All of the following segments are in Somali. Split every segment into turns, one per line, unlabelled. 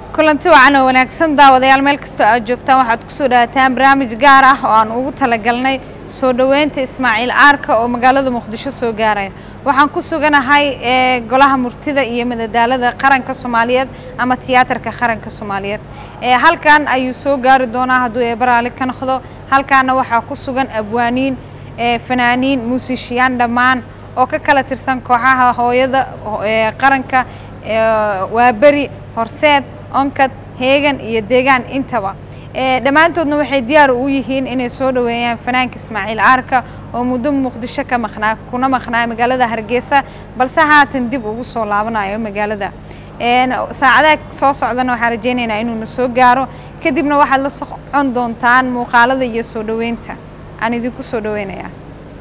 kulanti wacan oo wanaagsan daawadayaal meel kastoo aad joogtaan waxaad kusoo dhawaataan barnaamij gaar ah oo aan ugu talagalnay soo dhoweynta ismaaciil aarka oo magaalada muqdisho soo gaaraya waxaan ku suganahay ee golaha murtida iyo madadaalada qaranka soomaaliyeed ama tiyaatarka qaranka soomaaliyeed ee halkan ayuu soo gaari doonaa hadduu eebaraali ka noqdo halkaana waxaa ku sugan abwaaniin ee fanaaniin muusishiyaan dhammaan oo ka kala tirsan kooxaha hooyada ee qaranka waa beri horseed onkad heegan iyo deegaan intaba dhammaantoodna waxay diyaar u yihiin inay soo dhoweeyaan fanaanka ismaaciil aarka oo muddo muqdisho ka maqnaa kuna maqnaa magaalada hargeysa balse haatan dib ugu soo laabanayo magaalada saacadaha soo socdana waxaan rajeynaynaa inuuna soo gaaro kadibna waxaad la socon doontaan muuqaalada iyo soo dhoweynta aan idinku soo dhoweynayaa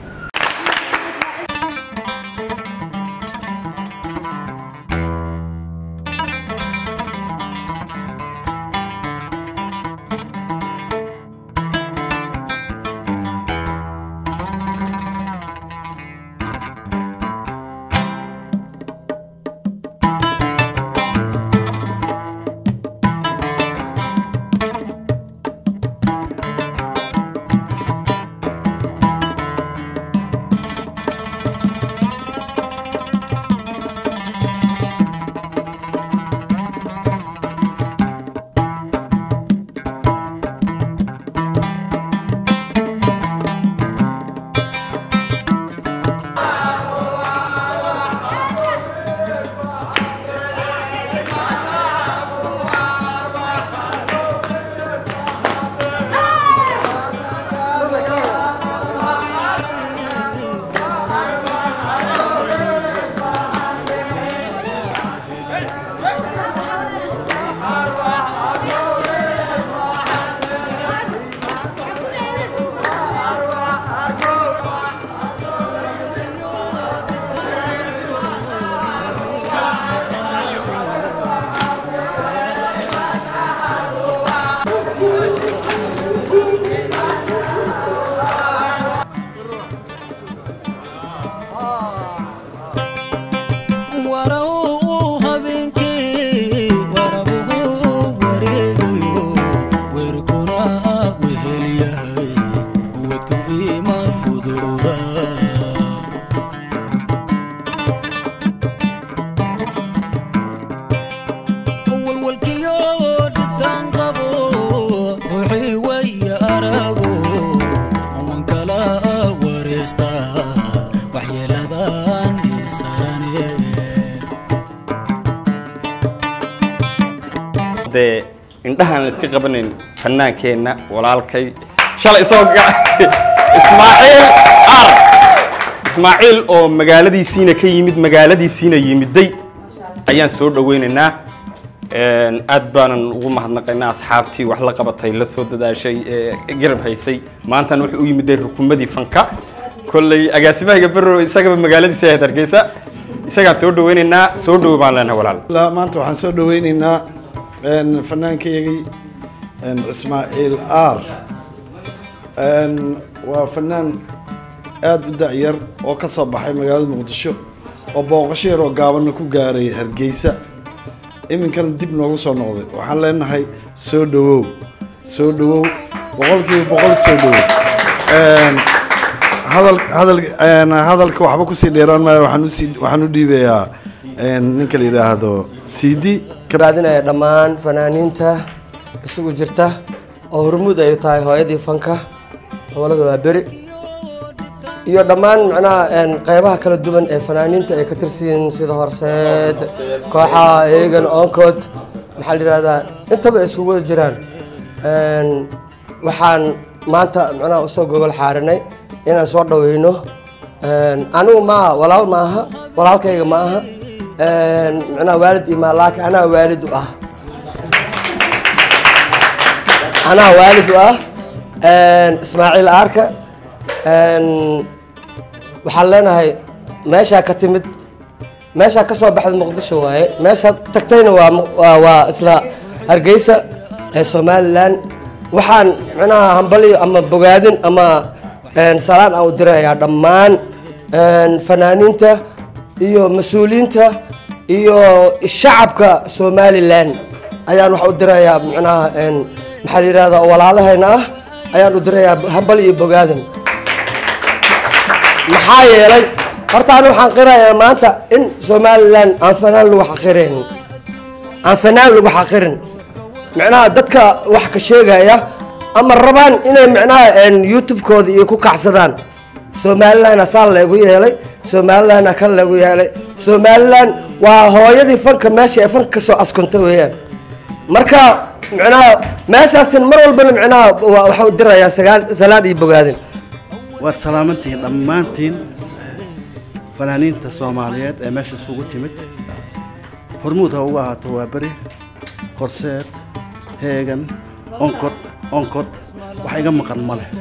dee indhahaan la iska qabanayn fanaankeenna walaalkay shalay isagoo ismaaciil ar ismaaciil oo magaaladiisiina ka yimid magaaladiisiina yimiday ayaan soo dhaweynaynaa aad baanan ugu mahadnaqaynaa asxaabtii wax la qabatay la soo dadaashay ee garab haysay maantana wuxuu u yimiday rukumadii fanka kolley agaasimahiga berrow isagaba magaaladiisa ahayd hargeysa isagaan soo dhaweynaynaa soo dhowo baan leenahay walaal
maanta waxaan soo dhaweynaynaa fanaankayagii ismaaciil aar waa fanaan aada u da-yar oo ka soo baxay magaalada muqdisho oo booqasho yar oo gaabana ku gaaray hargeysa iminkana dib noogu soo noqday waxaan leenahay soo dhawow soo dhawow boqolkiiba boqol soo dhawow hadal hadal hadalka waxba kusii dheeraan maayo waxaan usii waxaan u dhiibayaa ninka la yidhaahdo cd
raadinaya dhammaan fanaaniinta isugu jirta oo hormuud ay tahay hooyadii fanka gobolada waa beri iyo dhammaan macnaha qeybaha kala duwan ee fanaaniinta ay ka tirsiyiin sida horseed kooxaha eegan oncod maxaa la yihahdaa intaba ay iskugu wada jiraan waxaan maanta macnaha usoo gogol xaarinay inaan soo dhaweyno anigu maaha walaal ma aha walaalkayga ma aha macnaha waalid iyo maalaaka anaa waalid u ah anaa waalid u ah ismaaciil aarka waxaan leenahay meeshaa ka timid meeshaa ka soo baxda muqdisho waaye meeshaa tagtayna waa waa isla hargeysa ee somalilan waxaan macnaha hambaliyo ama bogaadin ama salaan aan u dirayaa dhammaan fanaaniinta iyo mas-uuliyiinta iyo shacabka somalilan ayaan wax u dirayaa micnaha een, maxaa la yidhahdaa oo walaalahayna ah ayaan u dirayaa hambal iyo bogaadan maxaa yeelay horta ani waxaan qirayaa maanta in somalilan aan fanaan lagu xaqiraynin aan fanaan lagu xaqirin micnaha dadka wax ka sheegaya ama rabaan inay micnaha een, youtube-kooda iyo ku kacsadaan somalilan asaa lagu yeelay somalilan kan lagu yeelay somalilan waa hooyadii fanka meesha ee fanka kasoo askunta weeyaan marka micnaha meeshaasin mar walbana micnaha wa- waxaan u dirayaa sagaal- salaan iyo bogaadin
waad salaamantihiin dhammaantiin fanaaniinta soomaaliyeed ee meesha isugu timid hormuud ha ugu ahaato waa beri horseed heegan onkod onkod wax iga maqan ma leh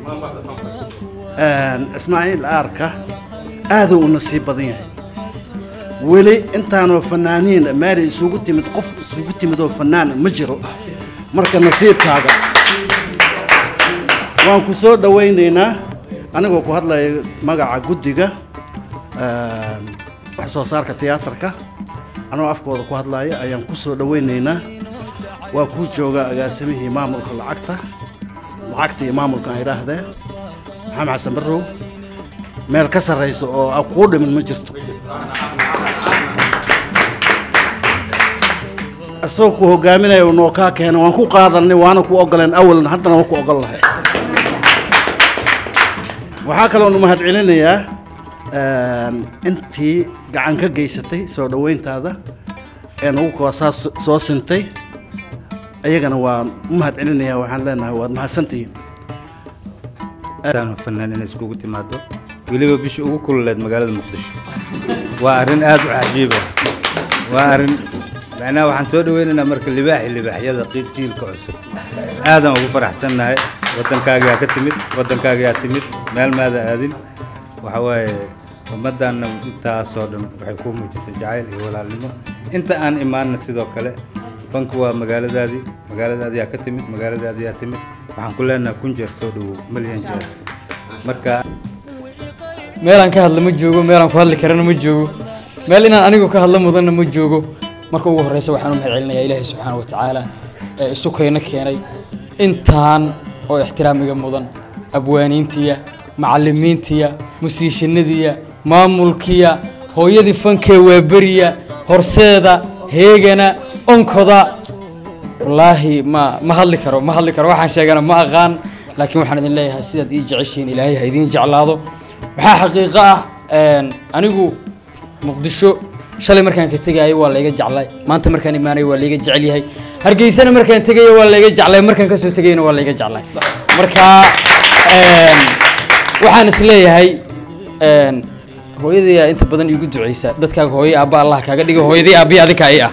Een, ismaaciil aarka aaduu u nasiib badan yahay weli intaanoo fanaaniin meeri isugu timid qof isugu timid oo fanaan ma jiro marka nasiibkaaga waan ku soo dhowaynaynaa anigoo ku hadlaya magaca guddiga een, wax soo saarka tiyaatarka anoo afkooda ku hadlaya ayaan ku soo dhowaynaynaa waa kuu jooga agaasimihii maamulka lacagta lacagta iyo maamulka aan idhaahdee maxamed xasan barrow meel ka sarraysa oo aan kuu dhimin ma jirto isagoo ku hogaaminaya uu noo kaa keena waan ku qaadanay waana ku ogoleen awalna haddana waan ku ogol lahay waxaa kaloonu mahad celinayaa een, intii gacan ka geysatay soo dhoweyntaada ee nagu koosaa so- soo sintay iyagana waan u mahad celinayaa waxaan leenahay waad mahadsantihiin
aadaan fanaan inay iskugu timaado weliba bishii ugu kululeed magaalada muqdisho waa arrin aad u cajiiba waa arrin macnaha waxaan soo dhaweynaynaa marka libaaxi libaaxyada qiib jiilka cusub aadaan ugu faraxsannahay waddankaagaa ka timid waddankaagaa timid meel maada aadin waxa waaye ummaddaanna intaasoo dhan waxay kuu muujisay jacayl iyo walaalnimo inta aan imaanna sidoo kale fanku waa magaaladaadii magaaladaadiyaa ka timid magaaladaadiyaa timid waxaan ku leenahay kun jeer soo dhowow milyan jeer marka
meelaan ka hadla ma joogo meelaan ku hadli karana ma joogo meel inaan anigu ka hadla mudanna ma joogo marka ugu horreysa waxaan u mahad celinayaa ilaahay subxaana wa tacaala ee isu kayna keenay intaan oo ixtiraamiga mudan abwaaniintiya macallimiintiya musiishanadiya maamulkiya hooyadii fankee waaberiya horseeda heegana onkoda wallaahi ma ma hadli karo ma hadli karo waxaan sheegana ma aqaan laakiin waxaan idin leeyahay sidaad ii jeceshiin ilaahay ha idiin jeclaado waxaa xaqiiqo ah een, anigu muqdisho shalay markaan ka tegaayo waa layga jeclay maanta markaan imaanayo waa layga jecel yahay hargeysana markaan tegayo waa layga jeclay markaan kasoo tegayona waa layga jeclay marka een, waxaan is leeyahay een, hooyadayaa inta badan iigu duceysa dadkaaga hooyo aabba allah kaaga dhigo hooyadii aabbihi adinka i ah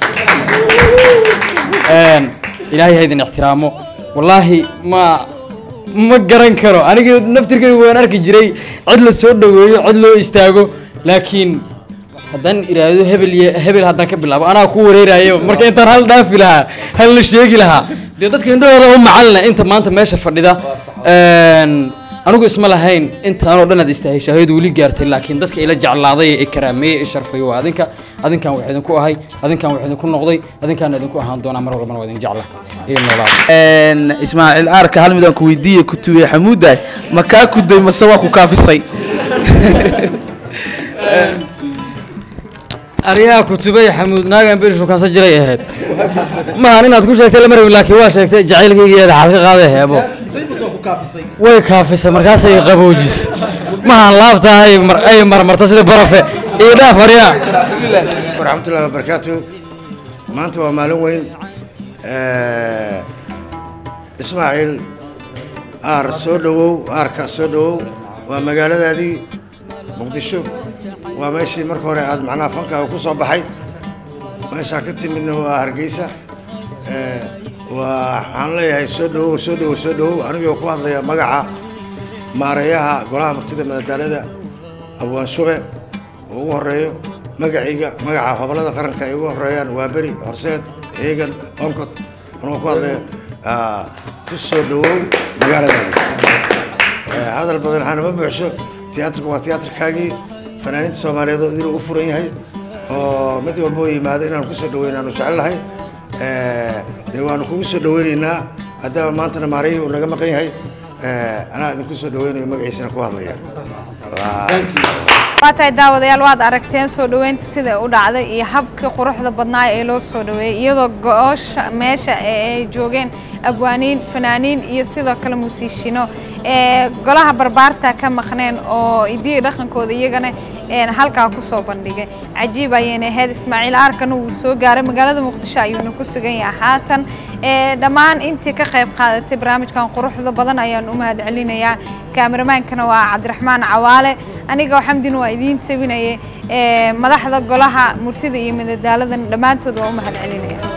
Een, ilaahay ha idin ixtiraamo wallaahi ma ma garan karo aniga naftirkayga waan arki jiray cid la soo dhoweeyo cid loo istaago laakiin haddaan iraahdo hebel iyo hebel haddaan ka bilaabo anaa ku wareerayo marka intaan hal dhaafi lahaa hal la sheegi lahaa dee dadka indhahooda u macalina inta maanta meesha fadhida Een, anigu isma lahayn intaanoo dhan aad istaahesha hayadu weli gaartay laakiin dadka ila jeclaaday ee i karaameeyey i sharfay waa adinka adinkan wax idinku ahay adinkan wax idinku noqday adinkaan idinku ahaan doonaa mar walbana waa idin jecla iyo noolaada
ismaaciil aarka hal midaan ku weydiiye ku tuwiye xamuudaay ma kaa kuday mase waa ku kaafisay
aryaha kutubay xamuud naagan beri shukaansa jiray ahayd maahan inaad ku sheegtay lama rabin laakiin waa sheegtay jacaylkaygeeda xaad ka qaaday heebo way kaafisay markaasay qaboojis maahan laabta ay mar- ay marmarta sida barafe iyo dhaaf aryaa
waraxmatullahi wabarakaatu maanta waa maalin weyn Eh, ismaaciil aar soo dhowow aarka soo dhowow waa magaaladaadii muqdisho waa meeshii marka hore aad macnaha fankaaga ku soo baxay meeshaa ka timidna waa hargeysa Eh, waxaan leeyahay soo dhowow soo dhowow soo dhowow anigoo ku hadlaya magaca maareeyaha golaha martida madadaalada abwaan shube oo ugu horeeyo magacayga magaca hobolada qaranka ay ugu horeeyaan waa beri horseed heegan onkod anigoo ku hadlaya ah, ku soo dhowow magaaladaada Eh, hadal badan waxaana ma buuxsho tiyaatarka waa tiyaatarkaagii fanaaniinta soomaaliyeed oo idinuu u furan yahay oo mid walba oo yimaado inaan ku soo dhoweynaanu jecel lahay Eh, dee waanu kugu soo dhaweynaynaa haddaba maantana maarayhi uu naga maqan yahay eh, anaa idinku soo dhaweynayo magaciisana ku hadlaya Waa-
waa tahay daawadayaal waad aragteen soo dhoweynta sida u dhacday iyo habkii quruxda badnaa ee loo soo dhoweeyey iyadoo go-oosha meesha ee ay joogeen abwaaniin fanaaniin iyo sidoo kale musiishino ee golaha barbaarta ka maqneen oo idiya dhaqankooda iyagana een halkaa kusoo bandhigay cajiib ayayna ahayd ismaaciil aarkana wuu soo gaaray magaalada muqdisho ayuuna ku sugan yahay haatan ee dhammaan intii ka qayb qaadatay barnaamijkan quruxda badan ayaan u mahad celinayaa kaameramaankana waa cabdiraxmaan cawaale aniga oo xamdin waa idiin tabinayay ee madaxda golaha murtida iyo madadaaladan dhammaantood waa u mahad celinaya